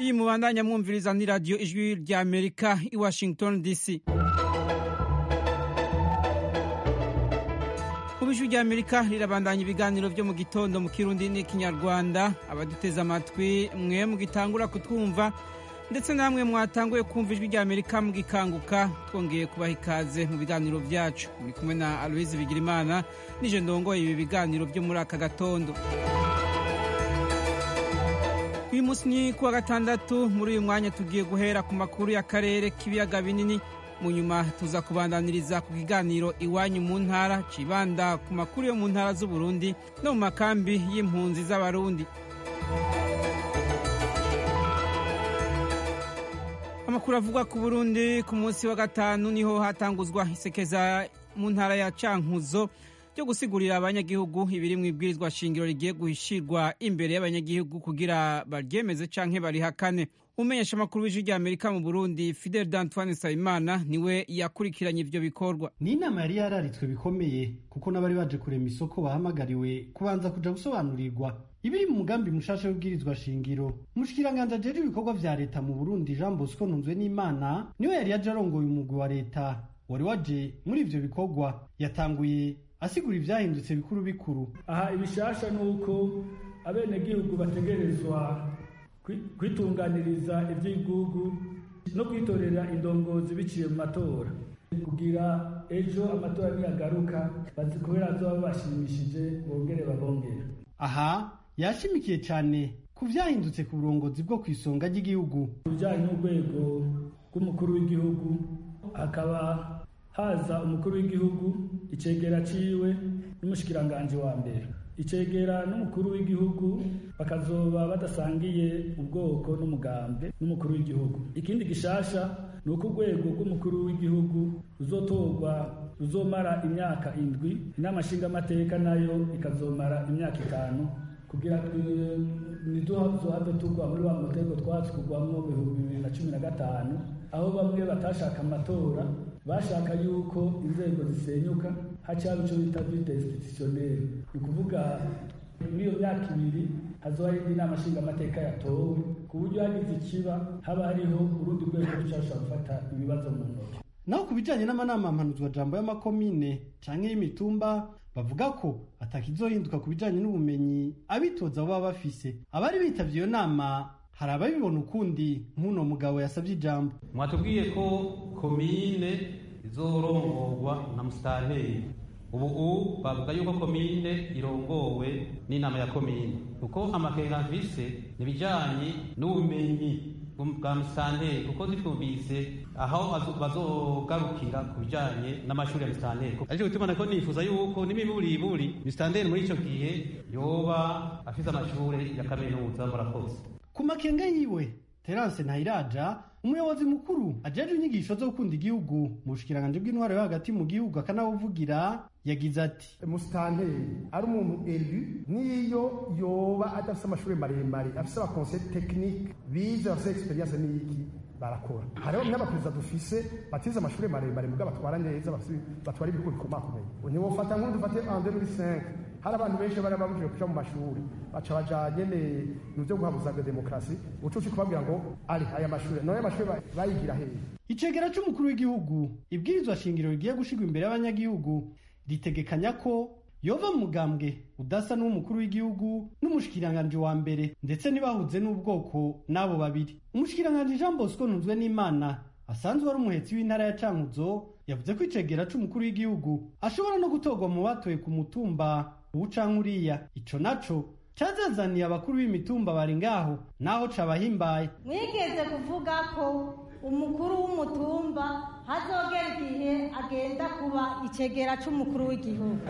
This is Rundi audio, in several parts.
iyi mubandanya mwumviriza ni radiyo ijwi rya amerika i washington dc ubu ijwi rya amerika rirabandanya ibiganiro byo mu gitondo mu kirundi n'ikinyarwanda abaduteze amatwi mwe mugitangura kutwumva ndetse namwe mwatanguye kumva ijwi rya amerika mugikanguka twongeye kubaha ikaze mu biganiro byacu muri kumwe na aloise bigirimana nije ndongoye ibi biganiro byo muri aka gatondo uyu munsi ni kuwa gatandatu muri uyu mwanya tugiye guhera ku makuru y'akarere k'ibiyaga binini mu nyuma tuza kubandaniriza ku kiganiro iwanyu mu ntara cibanda ku makuru yo mu ntara z'uburundi no mu makambi y'impunzi z'abarundi amakuru avugwa ku burundi ku munsi wa gatanu niho hatanguzwa isekeza mu ntara ya cankuzo ryo gusigurira abanyagihugu ibiri mu ibwirizwa shingiro rigiye guhishirwa imbere y'abanyagihugu kugira baryemeze canke barihakane umenyesha amakuru w'ijwi rya amerika mu burundi fidel d'antoine nsabimana niwe yakurikiranye ivyo bikorwa ni inama yari yararitswe bikomeye kuko n'abari baje kurema isoko bahamagariwe kubanza kuja gusobanurirwa ibiri mu mugambi mushasha w'ibwirizwa shingiro umushikiranganji ajejwe ibikorwa vya leta mu burundi jean bosco ntunzwe n'imana niwe yari yaje arongoye umugwi wa leta wari waje muri ivyo bikorwa yatanguye asigura ivyahindutse bikuru bikuru aha ibishasha ni uko abenegihugu bategerezwa kwitunganiriza ivy'igihugu no kwitorera indongozi biciye mu matora kugira ejo amatora niyagaruka kubera azoba bashimishije bongere babongere aha yashimikiye cyane ku vyahindutse ku burongozi bwo kw'isonga ry'igihugu bijanye n'urwego rw'umukuru w'igihugu hakaba haza umukuru w'igihugu icegera ciwe n'umushikiranganji wa mbere icegera n'umukuru w'igihugu bakazoba badasangiye ubwoko n'umugambi n'umukuru w'igihugu ikindi gishasha ni uko urwego rw'umukuru w'igihugu ruzotorwa ruzomara imyaka indwi inama nshingamateka nayo ikazomara imyaka itanu kugira ntiduzohave tugwa muri wa mutego twatsi kugwamwo mu bihumbi bibiri na cumi na gatanu aho bamwe batashaka amatora bashaka yuko inzego zisenyuka hacaba ico bita vide institutionnel ni ukuvuga muri iyo myaka ibiri hazoba hari inama nshingamateka yatowe ku buryo hagize ikiba haba hariho urundi rwego rushobora gufata ibibazo mu ntoki naho ku bijanye n'amanama mpanuzwajambo y'amakomine canke y'imitumba bavuga ko atakizohinduka ku bijanye n'ubumenyi abitoza baba bafise abari bitavye iyo nama hari ababibona ukundi nk'uno mugabo yasavye ijambo mwatubwiye ko komine izorongorwa na musitanteri ubu bavuga yuko komine irongowe n'inama ya komine kuko amakenga mvise nibijanye n'ubumenyi bwa musitanteri kuko zitwumvise aho bazogarukira ku bijanye n'amashuri ya musitanteri ariko bituma ko nifuza yuko n'imiburiburi musitanteri muri ico gihe yoba afise amashure ya kaminuza murakoze ku makenga yiwe terance ntayiraja umuyobozi mukuru ajejwe inyigisho zo gukunda igihugu mu bushikiranganji bw'intwaro yo hagati mu gihugu akanawuvugira yagize ati musitanteri ari umuntu elu niyo yoba adafise amashuri maremare afise abakonseye tekinike bize bafise experience n'iki barakora hariho n'abaperezida dufise batize amashuri maremare mubwo batwara neza batwara ibihugu bikomakomeye ntiwofata nk'undi ufate en 2005 hari abantu benshi bari babujije kuja mu mashuri baca baja nyene mu vyo guhabuzaga demokarasi ucuci kubabwira ngo ari aya mashuri none amashuri bayigira hehe icegera c'umukuru w'igihugu ibwirizwa shingiro rigiye gushirwa imbere y'abanyagihugu ritegekanya ko yova mu mugambwe udasa n'uw'umukuru w'igihugu n'umushikiranganji wa mbere ndetse ntibahuze n'ubwoko n'abo babiri umushikiranganji jean bosco ntunzwe n'imana asanzwe ari umuhetsi w'intara ya cankuzo yavuze ko icegera c'umukuru w'igihugu ashobora no gutorwa mu batoye ku mutumba uwu canke uriya ico naco cazazaniye abakuru b'imitumba bari ngaho naho cabahimbaye mwigeze kuvuga ko umukuru w'umutumba hazogera igihe agenda kuba icegera c'umukuru w'igihugu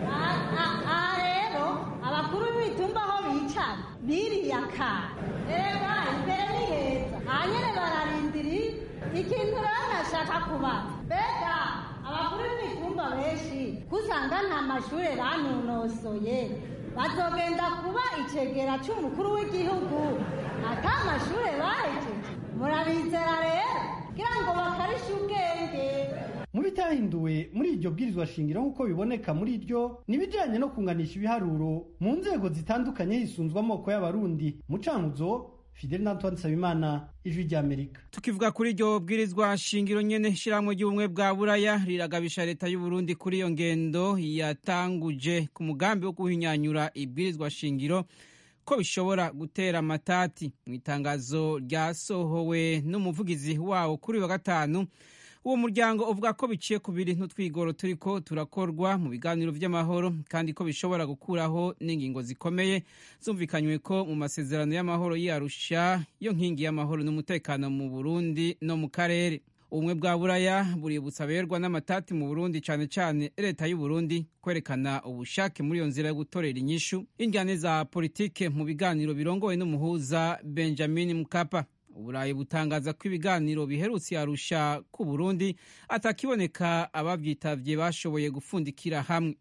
aha rero abakuru b'imitumba aho bicara biriyakara reba imbere ni heza hanyene bararindiri ikintu rero nashaka kubaza mbega abakuru b'imitumba benshi kusanga nta mashure banonosoye bazogenda kuba icegera c'umukuru w'igihugu ata mashure bahejeje murabizera rero kugira ngo bakarishe ubwenge mu bitahinduwe muri iryo bwirizwa shingiro nk'uko biboneka muri ryo n'ibijanye no kunganisha ibiharuro mu nzego zitandukanye hisunzwe amoko y'abarundi mu cankuzo fidel n'antoine nsabimana ijwi ry'amerika tukivuga kuri iryo bwirizwa shingiro nyene ishyirahamwe ry'ubumwe bwa buraya riragabisha leta y'u Burundi kuri iyo ngendo yatanguje ku mugambi wo guhinyanyura ibwirizwa shingiro ko bishobora gutera amatati mu itangazo ryasohowe n'umuvugizi wawo kuri wa gatanu uwo muryango uvuga ko biciye ku biri n'utwigoro turiko turakorwa mu biganiro vy'amahoro kandi ko bishobora gukuraho n'ingingo zikomeye zumvikanywe ko mu masezerano y'amahoro y'arusha yo nkingi y'amahoro n'umutekano mu burundi no mu karere ubumwe bwa buraya buributsa aberwa n'amatati mu burundi cane cane leta y'u burundi kwerekana ubushake muri iyo nzira yo gutorera inyishu injyane za politike mu biganiro birongowe n'umuhuza benjamin mkapa uburayi butangaza ko ibiganiro biherutse yarusha ku burundi atakiboneka abavyitavye bashoboye gufundikira hamwe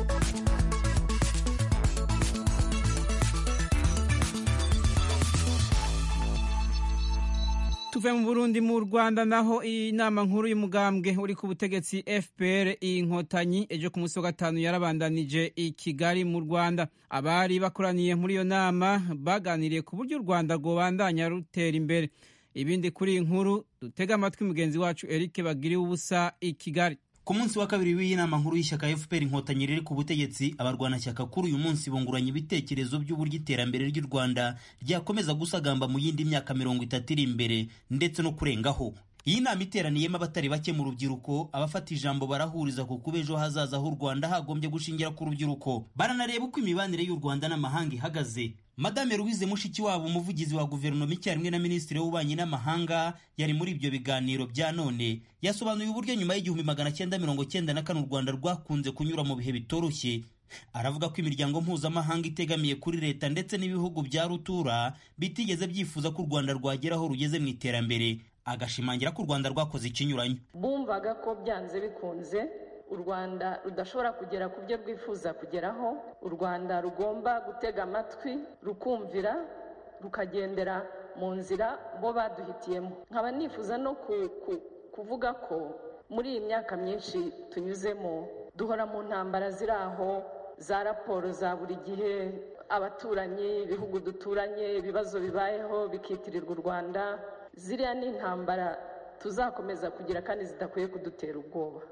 tuve mu burundi mu rwanda naho inama nkuru y'umugambwe uri ku butegetsi fpr inkotanyi ejo ku munsi wa gatanu yarabandanije i kigali mu rwanda abari bakoraniye muri iyo nama baganiriye ku buryo u rwanda rwobandanya rutera imbere ibindi kuri iyi nkuru dutega amatwi mugenzi wacu eric bagiriwe ubusa i kigali ku munsi wa kabiri w'iyi nama nkuru y'ishyaka fpr inkotanyi riri ku butegetsi abarwanashyaka kuri uyu munsi bunguranye ibitekerezo by'uburyo iterambere ry'u rwanda ryakomeza gusagamba mu yindi myaka mirongo itatu iri imbere ndetse no kurengaho iyi nama iteraniyemo abatari bake mu rubyiruko abafata ijambo barahuriza ku kuba ejo hazaza h'u rwanda hagombye gushingira ku rubyiruko baranareba uko imibanire y'u rwanda n'amahanga ihagaze madame louise mushikiwabo umuvugizi wa guverinoma icyarimwe na minisitiri w'ububanyi n'amahanga yari muri ibyo biganiro bya none yasobanuye uburyo nyuma y'igihumbi magana cyenda mirongo cyenda na kane u rwanda rwakunze kunyura mu bihe bitoroshye aravuga ko imiryango mpuzamahanga itegamiye kuri leta ndetse n'ibihugu bya rutura bitigeze byifuza ko u rwanda rwagera aho rugeze mu iterambere agashimangira ko u rwanda rwakoze ikinyuranyo bumvaga ko byanze bikunze u rwanda rudashobora kugera ku byo rwifuza kugeraho u rwanda rugomba gutega amatwi rukumvira rukagendera mu nzira bo baduhitiyemo nkaba nifuza no kuvuga ko muri iyi myaka myinshi tunyuzemo duhora mu ntambara ziri aho za raporo za buri gihe abaturanyi ibihugu duturanye ibibazo bibayeho bikitirirwa u rwanda ziriya ni intambara tuzakomeza kugira kandi zidakwiye kudutera ubwoba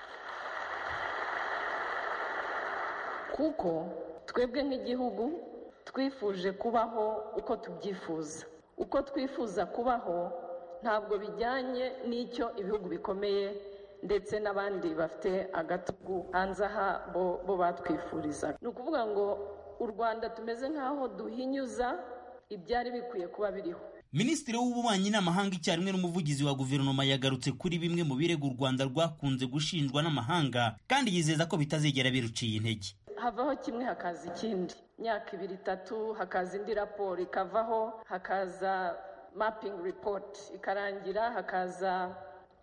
kuko twebwe nk'igihugu twifuje kubaho uko tubyifuza uko twifuza kubaho ntabwo bijyanye n'icyo ibihugu bikomeye ndetse n'abandi bafite agatugu hanze aha bo batwifuriza ni ukuvuga ngo u rwanda tumeze nk'aho duhinyuza ibyari bikwiye kuba biriho minisitiri w'ububanyi n'amahanga icyarimwe n'umuvugizi wa guverinoma yagarutse kuri bimwe mu birego u rwanda rwakunze gushinjwa n'amahanga kandi yizeza ko bitazigera biruciye intege havaho kimwe hakaza ikindi imyaka ibiri itatu hakaza indi raporo ikavaho hakaza mapping report ikarangira hakaza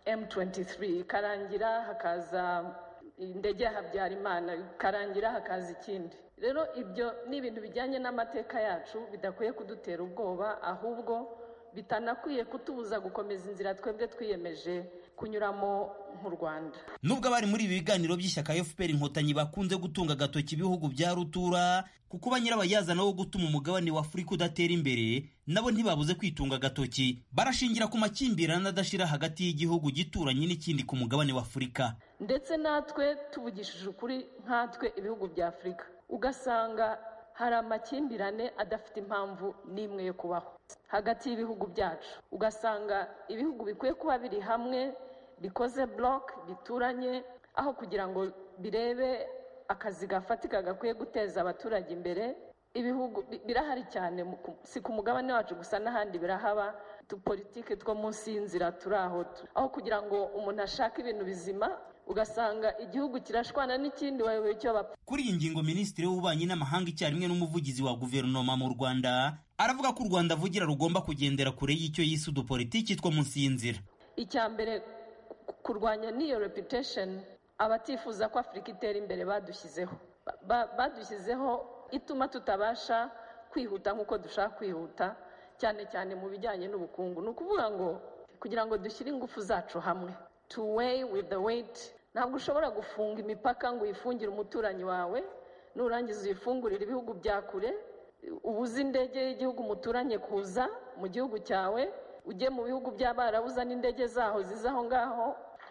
m23 ikarangira hakaza indege ya habyarimana ikarangira hakaza ikindi rero ibyo ni ibintu bijyanye n'amateka yacu bidakwiye kudutera ubwoba ahubwo bitanakwiye kutubuza gukomeza inzira twebwe twiyemeje kunyuramo nk'u rwanda nubwo abari muri ibi biganiro by'ishyaka fpr inkotanyi bakunze gutunga agatoki ibihugu bya rutura kuko ba nyirabayazana wo gutuma umugabane wa afurika udatera imbere nabo ntibabuze kwitunga agatoki barashingira ku makimbirane adashira hagati y'igihugu gituranye n'ikindi ku mugabane wa afurika ndetse natwe tuvugishije ukuri nkatwe ibihugu bya afurika ugasanga hari amakimbirane adafite impamvu n'imwe yo kubaho hagati y'ibihugu byacu ugasanga ibihugu bikwiye kuba biri hamwe bikoze buroke bituranye aho kugira ngo birebe akazi gafatika gakwiye guteza abaturage imbere ibihugu birahari cyane si ku mugabane wacu gusa n'ahandi birahaba udupolitike two munsi y'inzira turi aho aho kugira ngo umuntu ashake ibintu bizima ugasanga igihugu kirashwana n'ikindi wayoboye icyo bapfa kuri iyi ngingo minisitiri w'ububanyi n'amahanga icyarimwe n'umuvugizi wa guverinoma mu rwanda aravuga ko u rwanda avugira rugomba kugendera kure y'icyo yise udupolitiki two munsi y'inzira icya mbere kurwanya n'iyo reputation abatifuza ko afurika itera imbere badushyizeho badushyizeho ituma tutabasha kwihuta nk'uko dushaka kwihuta cyane cyane mu bijyanye n'ubukungu ni ukuvuga ngo kugira ngo dushyire ingufu zacu hamwe to weigh with the weight ntabwo ushobora gufunga imipaka ngo uyifungire umuturanyi wawe nurangiza uyifungurire ibihugu bya kure ubuze indege y'igihugu muturanye kuza mu gihugu cyawe ujye mu bihugu by'abarabuza n'indege zaho ziza aho ngaho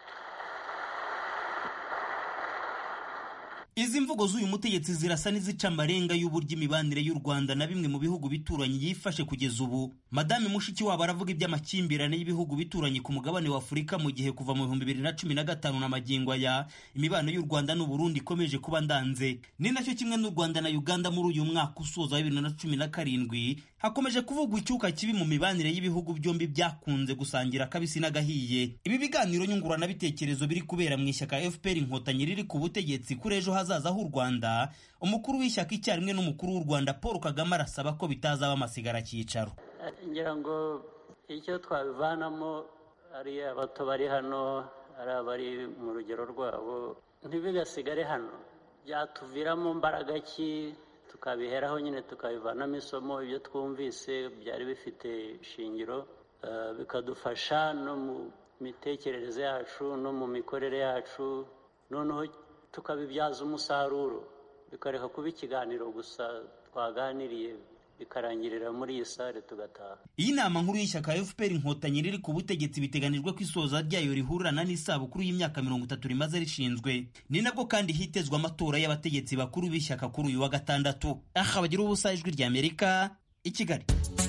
izi mvugo z'uyu mutegetsi zirasa n'izica amarenga y'uburyo imibanire y'u rwanda na bimwe mu bihugu bituranyi yifashe kugeza ubu madame mushikiwabo aravuga iby'amakimbirane y'ibihugu bituranyi ku mugabane wa afurika mu gihe kuva mu bihumbi bibiri na cumi na gatanu na magingo aya imibano y'u rwanda n'uburundi ikomeje kuba ndanze ni nacyo kimwe n'u rwanda na uganda muri uyu mwaka usoza wa bibiri na cumi na karindwi hakomeje kuvugwa icyuka kibi mu mibanire y'ibihugu byombi byakunze gusangira akabisi n'agahiye ibi biganiro nyunguranabitekerezo biri kubera mu ishyaka fpr inkotanyi riri ku butegetsi kuri ejo hazaza h'u rwanda umukuru w'ishyaka icyarimwe n'umukuru w'u rwanda paul kagame arasaba ko bitazaba amasigara cyicaro ngira ngo icyo twabivanamo ari abato bari hano ari abari mu rugero rwabo ntibigasigare hano byatuviramo mbaraga ki tukabiheraho nyine tukabivanamo isomo ibyo twumvise byari bifite ishingiro bikadufasha no mu mitekerereze yacu no mu mikorere yacu noneho tukabibyaza umusaruro bikareka kuba ikiganiro gusa twaganiriye bikarangirira muri iyi sare tugataha iyi nama nkuru y'ishyaka fpr inkotanyi riri ku butegetsi biteganijwe ko isoza ryayo rihurirana n'isabukuru y'imyaka mirongo itatu rimaze rishinzwe ni nabwo kandi hitezwe amatora y'abategetsi bakuru b'ishyaka kuri uyu wa gatandatu aha bagira ubusa ijwi rya amerika i kigali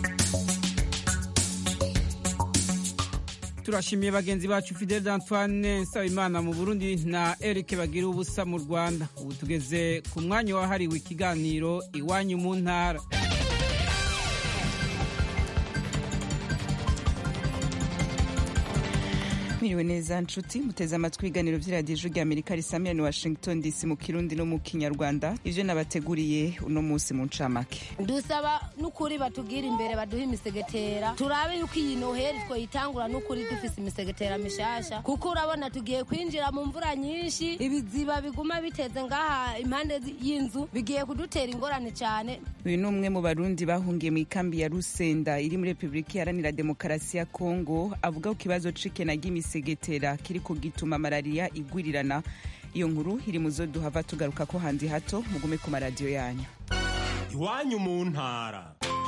turashimiye bagenzi bacu fidel antoine nsabimana mu burundi na eric bagira ubusa mu rwanda ubu tugeze ku mwanya wahariwe ikiganiro iwanyu mu ntara mwiriwe neza nshuti muteze amatwi ibiganiro by'iradiyo ijwi ry'amerika risamira ni washington dc mu kirundi no mu kinyarwanda ibyo nabateguriye uno munsi mu ncamake dusaba n'ukuri batubwire imbere baduhe imisegetera turabe yuko iyi noheli twoyitangura n'ukuri dufise imisegetera mishasha kuko urabona tugiye kwinjira mu mvura nyinshi ibiziba biguma biteze ngaha impande y'inzu bigiye kudutera ingorane cyane uyu ni umwe mu barundi bahungiye mu ikambi ya rusenda iri muri repubulika iharanira demokarasi ya kongo avuga ku kibazo c'ikena ry'imisegetera kiriko gituma malariya igwirirana iyo nkuru iri mu zo duhava tugaruka ko handi hato mugume ku maradiyo yanyu iwanyu mu ntara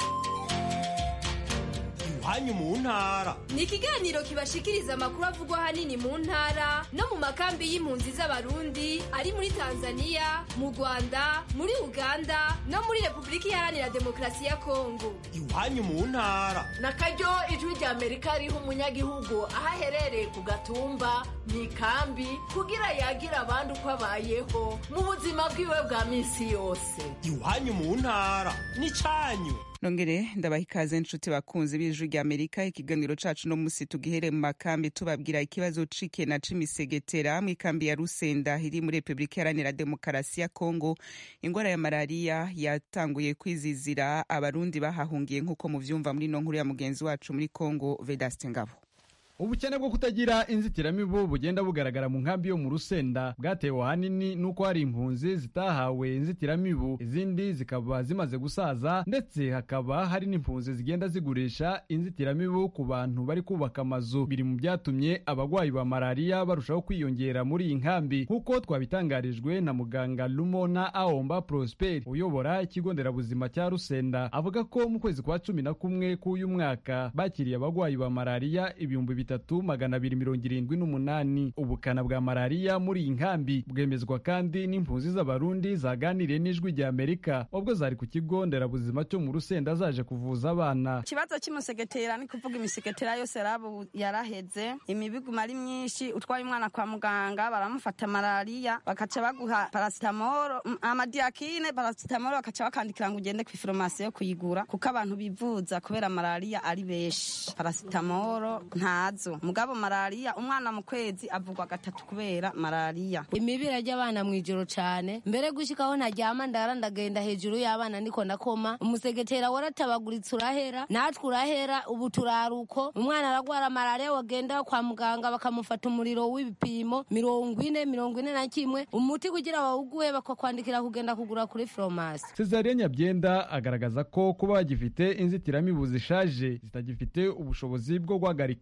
iwanyu mu ntara ni ikiganiro kibashikiriza amakuru avugwa ahanini mu ntara no mu makambi y'impunzi z'abarundi ari muri tanzania mu rwanda muri uganda no muri repubulika iharanira demokarasi ya kongo iwanyu mu ntara na karyo ijwi rya amerika riha umunyagihugu aho aherereye ku gatumba mu ikambi kugira yagira abandi uko abayeho mu buzima bwiwe bwa minsi yose iwanyu mu ntara ni cyanyu nongere ndabaha ikaze nshuti bakunzi b'ijwi rya amerika ikiganiro cacu no musi tugihere mu makambi tubabwira ikibazo c'ikena c'imisegetera mu ikambi ya rusenda iri muri repubulika iharanira demokarasi ya kongo ingwara ya malariya yatanguye kwizizira abarundi bahahungiye nk'uko muvyumva muri no nkuru ya mugenzi wacu muri kongo vedaste ngabo ubukene bwo kutagira inzitiramibu bugenda bugaragara mu nkambi yo mu rusenda bwatewe ahanini n'uko hari impunzi zitahawe inzitiramibu izindi zikaba zimaze gusaza ndetse hakaba hari n'impunzi zigenda zigurisha inzitiramibu ku bantu bari kubaka amazu biri mu byatumye abagwayi ba malariya barushaho kwiyongera muri iyi nkambi nk'uko twabitangarijwe na muganga lumona aomba prosper uyobora ikigo nderabuzima cya rusenda avuga ko mu kwezi kwa cumi na kumwe k'uyu mwaka bakiriye abagwayi ba malariya ibihumbi bitatu magana abiri mirongo irindwi n'umunani ubukana bwa malariya muri iyi nkambi bwemezwa kandi n'impunzi z'abarundi zaganiriye n'ijwi rya amerika ubwo zari ku kigo nderabuzima cyo mu rusenda zaje kuvuza abana ikibazo cy'umusegetera ni kuvuga imisegetera yose rabu yaraheze imibiguma ari myinshi utwaye umwana kwa muganga baramufata malariya bakaca baguha parasitamoro amadiyakine parasitamoro bakaca bakandikira ngo ugende ku iforomasi yo kuyigura kuko abantu bivuza kubera malariya ari benshi parasitamoro nta nazo mugabo malariya umwana mu kwezi avugwa gatatu kubera malariya imibira ry'abana mu ijoro cyane mbere gushikaho ntaryama ndara ndagenda hejuru y'abana niko ndakoma umusegetera waratabaguritse urahera natwe urahera ubu turaruko umwana aragwara malariya wagenda kwa muganga bakamufata umuriro w'ibipimo mirongo ine mirongo ine na kimwe umuti kugira bawuguhe bakakwandikira kugenda kugura kuri foromasi cesarien nyabyenda agaragaza ko kuba bagifite inzitiramibu zishaje zitagifite ubushobozi bwo guhagarika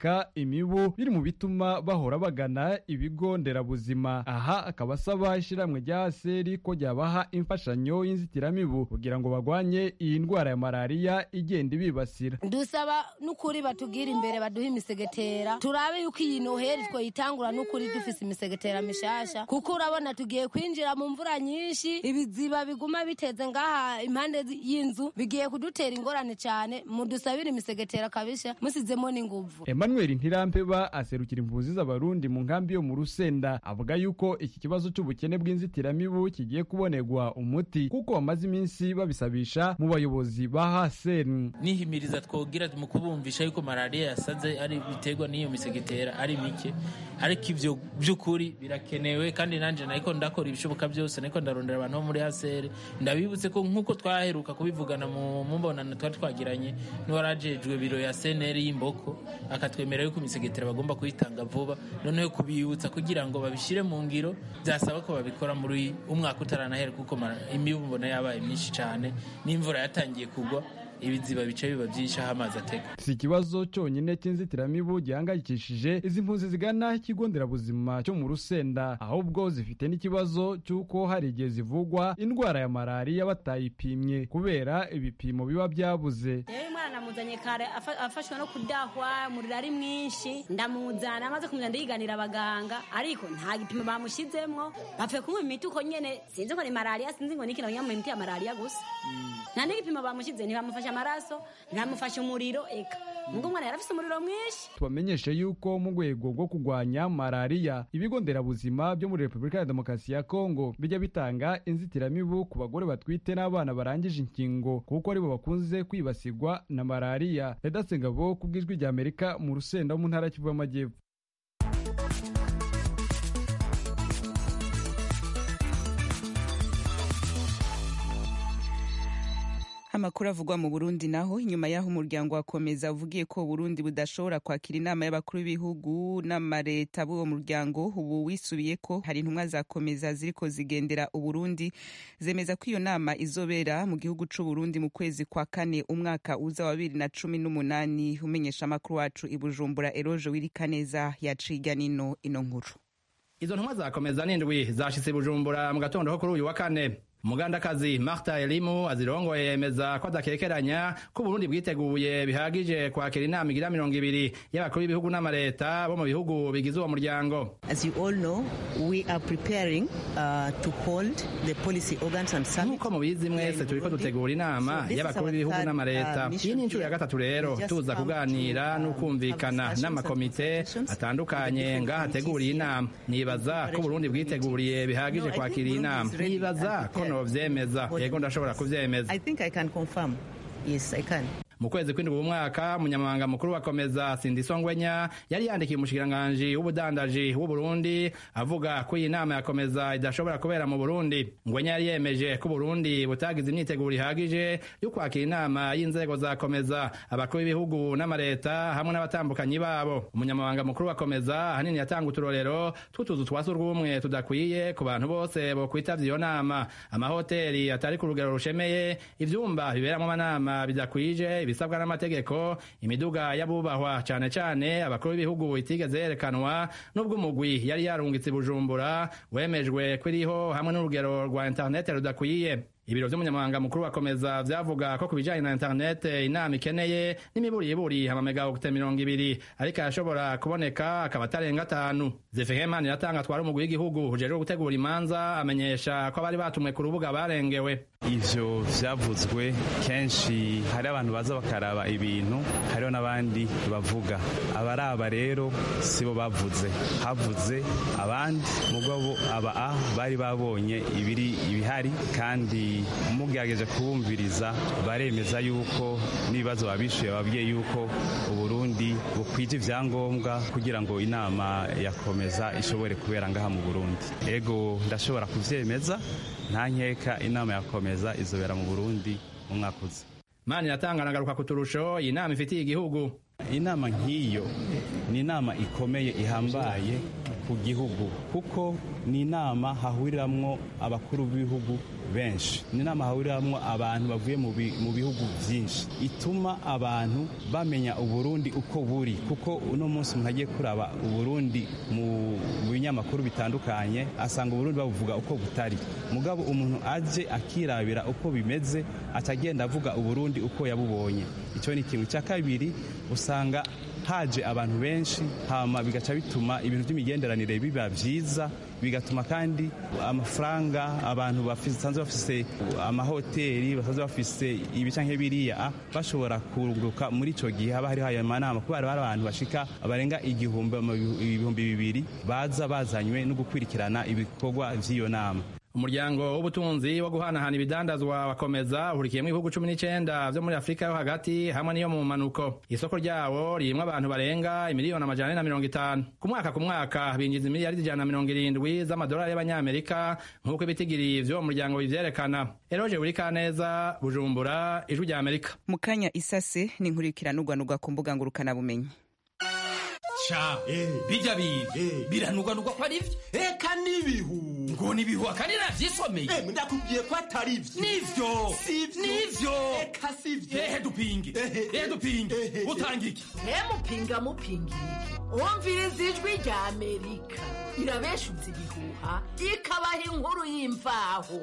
imibu biri mu bituma bahora bagana ibigo nderabuzima aha akaba asaba ishyirahamwe rya seri ko ryabaha imfashanyo y'inzitiramibu kugira ngo bagwanye iyi ndwara ya malariya igenda ibibasira dusaba n'ukuri batubwire imbere baduhe imisegetera turabe yuko iyi noheri twoyitangura n'ukuri dufise imisegetera mishasha kuko urabona tugiye kwinjira mu mvura nyinshi ibiziba biguma biteze ngaha impande y'inzu bigiye kudutera ingorane cyane mudusabire imisegetera kabisha musizemo n'inguvu emmanuel ntirampeba aserukira impunzi z'abarundi mu nkambi yo mu rusenda avuga yuko iki kibazo cy'ubukene bw'inzitiramibu kigiye kubonerwa umuti kuko bamaze iminsi babisabisha mu bayobozi ba haseni nihimiriza twogira mu kubumvisha yuko malariya yasaze ari biterwa n'iyo misegetera ari mike ariko ibyo by'ukuri birakenewe kandi nanjye nariko ndakora ibishoboka byose nariko ndarondera abantu bo muri haseri ndabibutse ko nk'uko twaheruka kubivugana mu mbonano twari twagiranye n'uwarajejwe biro ya seneri y'imboko akatwemerera yuko imisegetera bagomba kuyitanga vuba noneho kubibutsa kugira ngo babishyire mu ngiro byasaba ko babikora muri umwaka utaranahera kuko imibu mbona yabaye myinshi cyane n'imvura yatangiye kugwa ibiziba bice biba byinshi aho amazi atega si ikibazo cyonyine cy'inzitiramibu gihangayikishije izi mpunzi zigana ikigo nderabuzima cyo mu rusenda ahubwo zifite n'ikibazo cy'uko hari igihe zivugwa indwara ya malariya batayipimye kubera ibipimo biba byabuze rero umwana namuzanye kare afashwe no kudahwa umuriro ari mwinshi ndamuzana amaze kumuzana ndiganira abaganga ariko nta gipimo bamushyizemo bapfuye kunywa imiti uko nyene sinzi ko ni malariya sinzi ngo nikina banywa imiti ya malariya gusa nta n'igipimo bamushyize ntibamufashe amaraso ntibamufashe umuriro eka ngo umwana yari afite umuriro mwinshi tubamenyeshe yuko mu rwego rwo kurwanya malariya ibigo nderabuzima byo muri repubulika ya demokarasi ya kongo bijya bitanga inzitiramibu ku bagore batwite n'abana barangije inkingo kuko aribo bakunze kwibasirwa na malariya redasengabo ku bw'ijwi rya amerika mu rusenda mu ntara kivu y'amajyepfo amakuru avugwa mu burundi naho inyuma y'aho umuryango wakomeza uvugiye ko burundi budashobora kwakira inama y'abakuru b'ibihugu n'amareta b'uwo muryango ubu wisubiye ko hari intumwa zakomeza ziriko zigendera uburundi zemeza ko iyo nama izobera mu gihugu c'uburundi mu kwezi kwa kane umwaka uza wa bibiri na cumi n'umunani umenyesha amakuru wacu i bujumbura eroje wirikaneza yaciga nino ino nkuru izo ntumwa zakomeza n'indwi zashitse bujumbura mu gatondo ko kuri uyu wa kane umugandakazi marta elimu azirongoye yemeza ko adakekeranya ko uburundi bwiteguye bihagije kwakira inama igira mirongo ibiri y'abakuru b'ibihugu n'amareta bo mu bihugu bigize uwo muryango nk'uko mubizi mwese turiko dutegura inama y'abakuru b'ibihugu n'amareta iyi ni inshuro ya gatatu rero tuza kuganira n'ukumvikana n'amakomite atandukanye ngaho ateguriye inama nibaza ko uburundi bwiteguriye bihagije kwakira iyi nama nibaza ko novyemeza yego ndashobora kuvyemeza mu kwezi kw'indwi umwaka umunyamabanga mukuru wakomeza sindiso ngwenya yari yandikiye umushikiranganji w'ubudandaji w'uburundi avuga ko iyi nama yakomeza idashobora kubera mu burundi ngwenya yari yemeje ko uburundi butagize imyiteguro ihagije yo kwakira inama y'inzego zakomeza abakuru b'ibihugu n'amareta hamwe n'abatambukanyi babo umunyamabanga mukuru wakomeza ahanini yatanga uturorero tw'utuzu twa surwumwe tudakwiye ku bantu bose bokwitavya iyo nama amahoteli atari ku rugero rushemeye ivyumba biberamwo amanama bidakwije ibisabwa n'amategeko imiduga y'abubahwa cane cane abakuru b'ibihugu itigeze yerekanwa n'ubwo umugwi yari yarungitse bujumbura wemejwe ko iriho hamwe n'urugero rwa interinete rudakwiye ibiro vy'umunyamabanga mukuru bakomeza vyavuga ko ku bijanye na interinete inama ikeneye n'imiburiburi amamegawokite mirongo ibiri ariko arashobora kuboneka akaba atarenga atanu zefehemani iratanga atwara umugwi w'igihugu ujejwe gutegura imanza amenyesha ko abari batumwe ku rubuga barengewe ivyo vyavuzwe kenshi hari abantu baza bakaraba ibintu hariho n'abandi bavuga abaraba rero sibo bavuze havuze abandi mugabo aba a bari babonye ibiri ibihari kandi mugerageje kubumviriza baremeza yuko n'ibibazo babishuye babwiye yuko uburundi bukwije ivyangombwa kugira ngo inama yakomeza ishobore kubera ngaha mu burundi ego ndashobora kuvyemeza nta nkeka inama yakomeza izobera mu burundi mu mwaka uza mani iratanga nagaruka ku turusho iyi nama ifitiye igihugu inama nk'iyo ni inama ikomeye ihambaye ku gihugu kuko ni inama hahuriramwo abakuru b'ibihugu benshi ni inama hahuriramwo abantu bavuye mu bihugu byinshi ituma abantu bamenya uburundi uko buri kuko uno munsi umuntu agiye kuraba uburundi mu binyamakuru bitandukanye asanga uburundi babuvuga uko butari mugabo umuntu aje akirabira uko bimeze atagenda avuga uburundi uko yabubonye icyo ni ikintu cya kabiri usanga haje abantu benshi hama bigaca bituma ibintu by'imigenderanire biba byiza bigatuma kandi amafaranga abantu basanzwe bafise amahoteli basanzwe bafise ibi canke biriya bashobora kuruguruka muri ico gihe haba hariho ayo manama kuko hari abantu bashika barenga igihumbi ibihumbi bibiri baza bazanywe no gukurikirana ibikorwa vy'iyo nama umuryango w'ubutunzi wo guhanahana ibidandazwa wakomeza uhurikiyemo ibihugu cumi n'icenda vyo muri afurika yo hagati hamwe n'iyo mu manuko isoko ryawo ririmwo abantu barenga imiliyoni amajana ane na mirongo itanu ku mwaka ku mwaka binjiza imiliyaridi ijana na mirongo irindwi z'amadolari y'abanyamerika nk'uko ibitigiri vy'uwo muryango bivyerekana eroje burikaneza bujumbura ijwi rya amerika mu kanya isase n'inkurikiranurwanurwa ku mbuga ngurukanabumenyi ca bijya bintu biranugwanugwa ko ari vyo eka n'ibihu ngo n'ibihu akandi navyisomeye ndakubwiye ko atari vyo nivyo nivyo eka sivyo ehe dupinge ehe dupinge utanga iki mupinga mupingira wumviriza ijwi rya amerika irabeshuza ibihuha ikabaha inkuru y'imvaho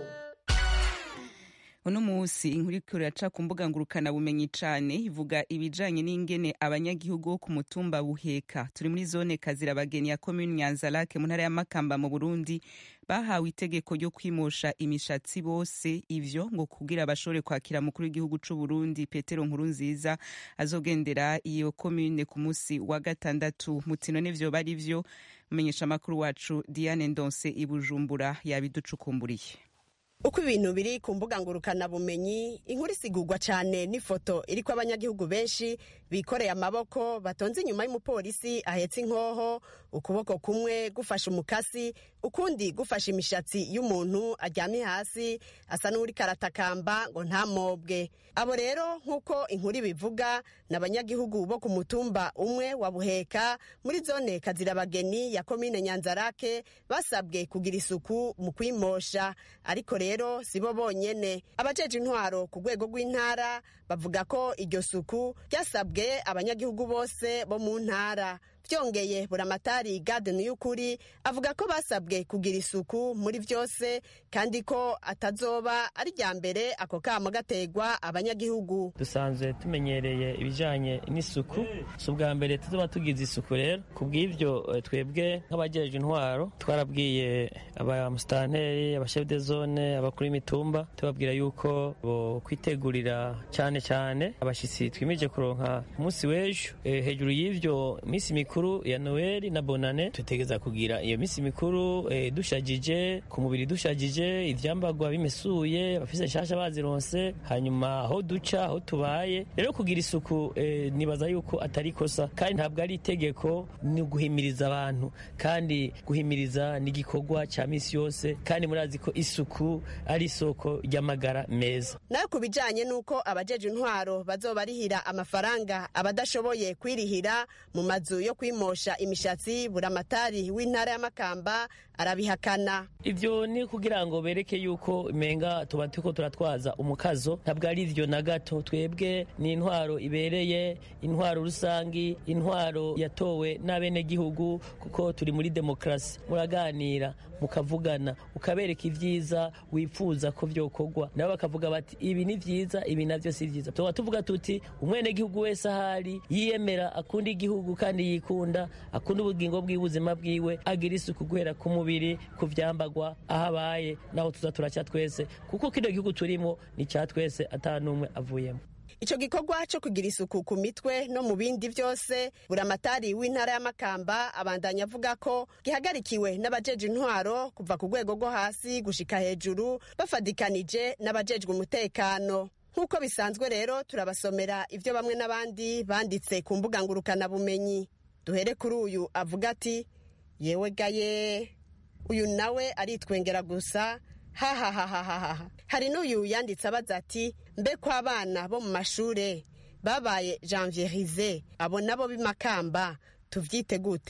uno munsi inkuru iriko iraca ku mbuga ngurukana bumenyi cane ivuga ibijanye n'ingene abanyagihugu bo ku mutumba buheka turi muri zone kazirabageni ya komune nyanzarake mu ntara ya makamba mu burundi bahawe itegeko ryo kwimosha imishatsi bose ivyo ngo kugira bashobore kwakira mukuru w'igihugu c'u Burundi Petero Nkuru nziza azogendera iyo komune ku musi wa gatandatu mutino n'ivyo bari vyo menyesha makuru wacu Diane Ndonse ibujumbura yabiducukumburiye uko ibintu biri ku mbuga ngurukana bumenyi inkuru isigurwa cyane n'ifoto iriko abanyagihugu benshi bikoreye amaboko batonze inyuma y'umupolisi ahetse inkoho ukuboko kumwe gufashe umukasi ukundi gufashe imishatsi y'umuntu aryamye hasi asa n'uri karatakamba ngo ntamobwe abo rero nk'uko inkuru ibivuga ni abanyagihugu bo ku mutumba umwe wa buheka muri zone kazirabageni ya komine nyanzarake basabwe kugira isuku mu kwimosha ariko rero si bo bonyene abajeje intwaro ku rwego rw'intara bavuga ko iryo suku ryasabwe abanyagihugu bose bo mu ntara byongeye buramatari gade y'ukuri avuga ko basabwe kugira isuku muri byose kandi ko atazoba ari rya mbere ako kamo gategwa abanyagihugu dusanzwe tumenyereye ibijyanye n'isuku si ubwa mbere tuzoba tugize isuku rero ku bw'ibyo twebwe nk'abagejeje intwaro twarabwiye abamusitanteri abashefu de zone abakuru b'imitumba tubabwira yuko bo kwitegurira cyane cyane abashyitsi twimije kuronka umunsi w'ejo hejuru y'ibyo minsi mikuru mikuru ya noel na bonane tutegeza kugira iyo minsi mikuru eh, dushagije ku mubiri dushagije ivyambagwa bimesuye abafise nshasha bazironse hanyuma aho duca aho tubaye rero kugira isuku eh, nibaza yuko atari kosa kandi ntabwo ari itegeko ni guhimiriza abantu kandi guhimiriza ni igikorwa cya misi yose kandi murazi ko isuku ari isoko ry'amagara meza nayo ku bijanye n'uko abajeje intwaro bazobarihira amafaranga abadashoboye kwirihira mu mazu yo kwimosha imishatsi buramatari w'intara y'amakamba arabihakana ivyo ni kugira ngo bereke yuko menga tuba turiko turatwaza umukazo ntabwo ari ivyo na gato twebwe ni intwaro ibereye intwaro rusangi intwaro yatowe n'abenegihugu kuko turi muri demokarasi muraganira mukavugana ukabereka ivyiza wifuza ko vyokorwa nabo bakavuga bati ibi ni vyiza ibi navyo si vyiza tuba tuvuga tuti umwenegihugu wese ahari yiyemera akunda igihugu kandi yikunda akunda ubugingo bw'ubuzima bwiwe agira isuku guhera ku mubiri ku vyambagwa aho abaye naho tuza turaca twese kuko kino gihugu turimo ni ca twese ata n'umwe avuyemo ico gikorwa co kugira isuku ku mitwe no mu bindi vyose buramatari w'intara y'amakamba abandanya avuga ko gihagarikiwe n'abajeje intwaro kuva ku rwego rwo hasi gushika hejuru bafadikanije n'abajejwe umutekano nk'uko bisanzwe rero turabasomera ivyo bamwe n'abandi banditse ku mbuga ngurukanabumenyi duhere kuri uyu avuga ati yewe gaye uyu nawe aritwengera gusa hahahahahaha hari n'uyu yanditse abaza ati mbe ko abana bo mu mashure babaye janvierize abo nabo b'imakamba tuvyite gute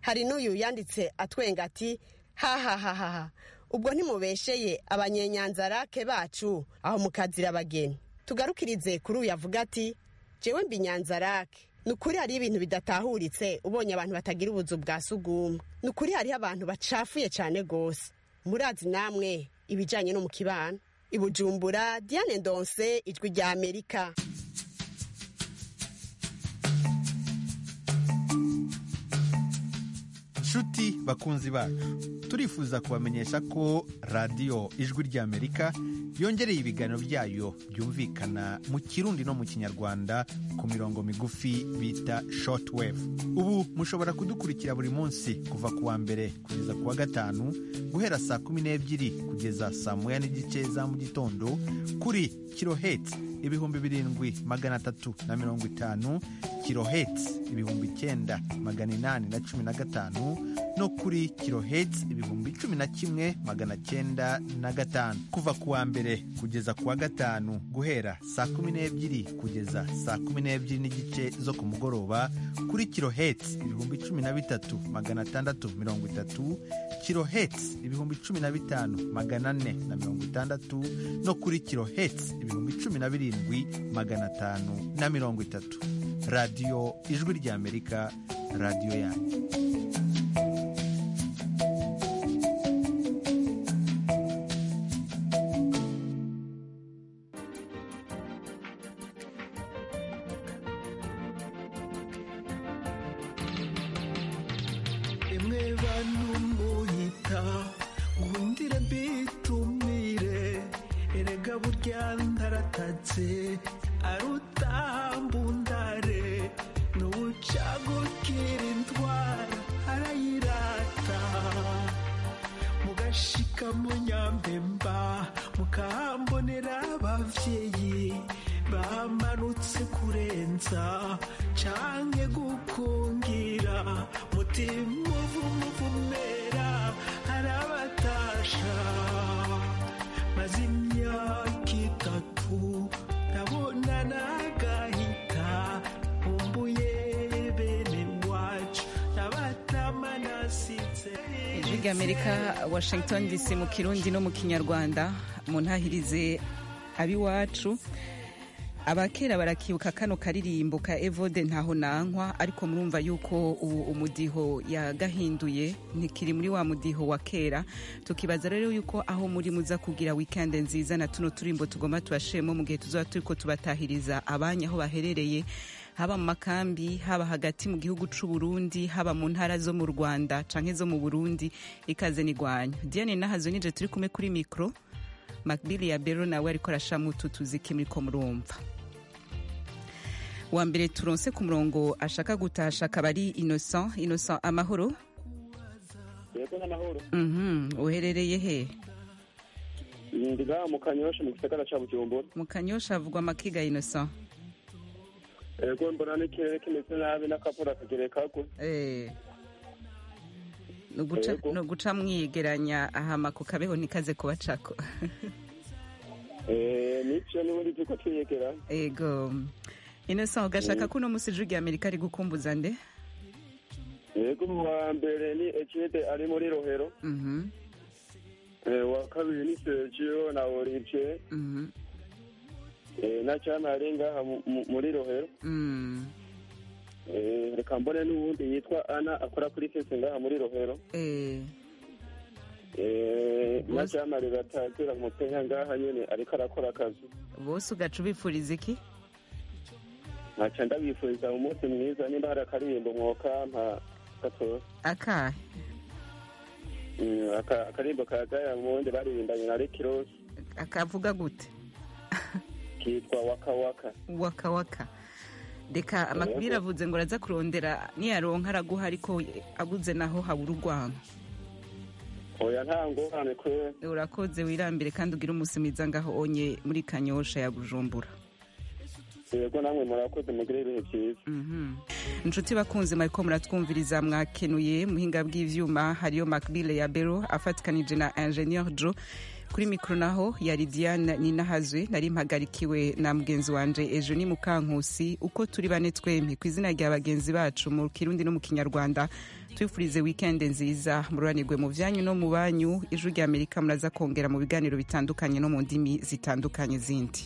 hari n'uyu yanditse atwenga ati hahahahaha ubwo ntimubesheye abanyenyanzarake bacu aho mukazira abageni tugarukirize kuri uyu avuga ati jewe mbi nyanzarake ni ukuri hariho ibintu bidatahuritse ubonye abantu batagira ubuzu bwa sugumwe ni ukuri hariho abantu bacafuye cyane rwose murazi namwe ibijyanye no mu kibano ibujumbura diane ndonse ijwi rya amerika nshuti bakunzi bacu turifuza kubamenyesha ko radiyo ijwi ry'amerika yongereye ibiganiro byayo byumvikana mu kirundi no mu kinyarwanda ku mirongo migufi bita shortwave ubu mushobora kudukurikira buri munsi kuva ku wa mbere kugeza ku wa gatanu guhera saa kumi n'ebyiri kugeza saa moya n'igice za mu gitondo kuri kiloheti ibihumbi birindwi magana atatu na mirongo itanu kiloheti ibihumbi icyenda magana inani na cumi na gatanu no kuri kiloheti ibihumbi cumi na kimwe magana cyenda na gatanu kuva ku wa mbere kugeza ku wa gatanu guhera saa kumi n'ebyiri kugeza saa kumi n'ebyiri n'igice zo ku mugoroba kuri kiloheti ibihumbi cumi na bitatu magana atandatu mirongo itatu kiloheti ibihumbi cumi na bitanu magana ane na mirongo itandatu no kuri kiloheti ibihumbi cumi na birindwi magana atanu na mirongo itatu radiyo ijwi ry'amerika radiyo yanyu emwe bantu munyita ngundire mbitumire erega burya ndaratatse arutambundare n'ubucagukira indwara arayirata mugashika mu nyambemba mukahambonera abavyeyi bamanutse kurenza canke gukungira mutima uvumuvumera arabatasha maze imyaka itatu ndabona nagahita nkumbuye bene wacu nabatama nasize ijwi ry'amerika washington dc mu kirundi no mu kinyarwanda mu ntahirize ab'iwacu abakera barakibuka kano karirimbo ka evode ntaho nankwa ariko murumva yuko ubu umudiho yagahinduye ntikiri muri wa mudiho wa kera tukibaza rero yuko aho muri muza kugira wikende nziza na tuno turimbo tugomba tubashemo mu gihe tuzaba turiko tubatahiriza abanya aho baherereye haba mu makambi haba hagati mu gihugu c'u Burundi haba mu ntara zo mu Rwanda canke zo mu Burundi ikaze nigwanya Diane nahazo nije turi kumwe kuri mikro Macbili ya Bero nawe ariko arashamo utu tuziki muriko murumva wa mbere turonse ku murongo ashaka gutasha akaba ari innocent innocent amahoro yego n'amahoro Mhm, uherereye he ndi ngaha mu kanyosha mu gisagara ca bujumbura mu kanyosha havugwa amakiga innocent yego mbona n'ikirere kimeze nabi n'akavura kagere kagwe Eh. Ni uguca- Yego. ni uguca mwiyegeranya ahama ku kabeho ntikaze kubacako Eh, nivyo n'ubundi turiko twiyegera ego innocent ugashaka ko uno musi ijwi rya amerika ari gukumbuza nde yego mu wa mbere ni ecide ari muri rohero Mhm, Eh, wa kabiri ni sergio na olivier mhm, Eh, na cana ari ngaha mu- mu- muri rohero mm. Eh, reka mbone n'uwundi yitwa ana akora kuri fese ngaha muri rohero Eh, Eh, na cana riratagera mutenya ngaha nyene ariko arakora akazi bose ugaca ubifuriza iki nkaca ndabifuriza umunsi mwiza nimba hari akaririmbo mwokampa gatoya akahe Mm, aka- akaririmbo ka diamond baririmbanye na rick ross akavuga gute kitwa waka waka waka waka reka amakubiri avuze ngo araza kurondera niyaronka araguha ariko abuze naho habura urwango oya nta ngorane kwe urakoze wirambire kandi ugire umunsi mwiza ngaho onye muri kanyosha ya bujumbura yego namwe murakoze mugire ibihe byiza inshuti bakunze mariko muratwumviriza mwakenuye muhinga bw'ivyuma hariyo macbile ya bero afatikanije na ingenieur jo kuri mikoro naho yari diane ninahazwe nari mpagarikiwe na mugenzi wanje ejo ni mukankusi uko turi bane twembi ku izina rya bagenzi bacu mu kirundi no mu kinyarwanda twifurize wikendi nziza mururanirwe mu byanyu no mu banyu ijwi rya amerika muraza kongera mu biganiro bitandukanye no mu ndimi zitandukanye zindi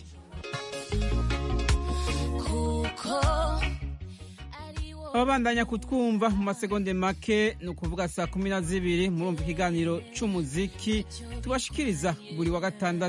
ababandanya kutwumva mu masegonde make ni ukuvuga saa kumi na zibiri murumva ikiganiro cy'umuziki tubashikiriza buri wa gatandatu